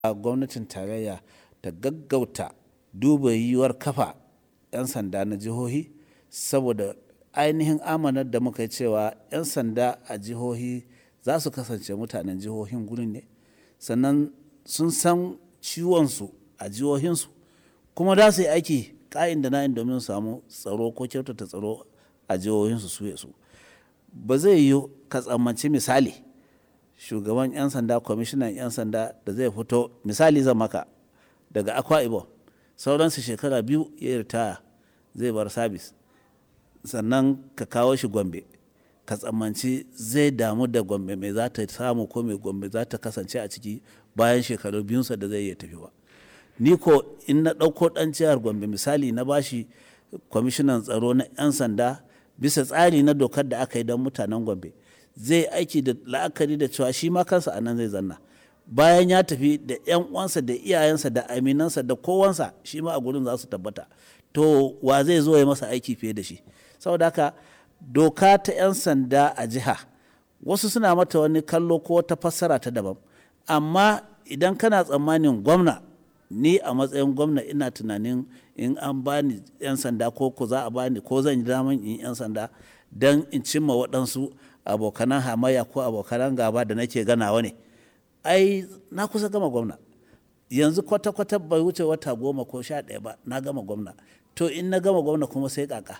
gwamnatin tarayya ta gaggauta duba yiwuwar kafa 'yan sanda na jihohi saboda ainihin amanar da muka yi cewa 'yan sanda a jihohi za su kasance mutanen jihohin gurin ne sannan sun san ciwonsu a jihohinsu kuma za su yi aiki ka'in da na'in domin samu tsaro ko kyautata tsaro a jihohinsu su su ba zai yiwu ka tsammanci misali shugaban 'yan sanda kwamishinan 'yan sanda da zai fito misali zan maka daga akwa ibom sauransu shekara biyu ya ritaya zai bar sabis sannan ka kawo shi gombe ka tsammanci zai damu da gombe mai za ta samu ko mai gombe za ta kasance a ciki bayan shekaru biyunsa da zai iya tafi ba ni ko in na ɗauko ɗan jihar gombe misali na bashi kwamishinan tsaro na 'yan sanda bisa tsari na dokar da aka yi don mutanen gombe zai aiki da la'akari da cewa shi ma kansa a nan zai zanna bayan ya tafi da 'yan uwansa da iyayensa da aminansa da kowansa shi ma a gurin za su tabbata to wa zai zo ya masa aiki fiye da shi saboda haka doka ta 'yan sanda a jiha wasu suna mata wani kallo ko wata fassara ta daban amma idan kana tsammanin gwamna ni a matsayin gwamna ina tunanin in an bani 'yan sanda ko ko za a bani ko zan yi daman in 'yan sanda don in cimma waɗansu abokanan hamayya ko abokanan gaba da nake ganawa ne ai na kusa gama gwamna yanzu kwata-kwata bai wuce wata goma ko sha ɗaya ba na gama gwamna to in na gama gwamna kuma sai kaka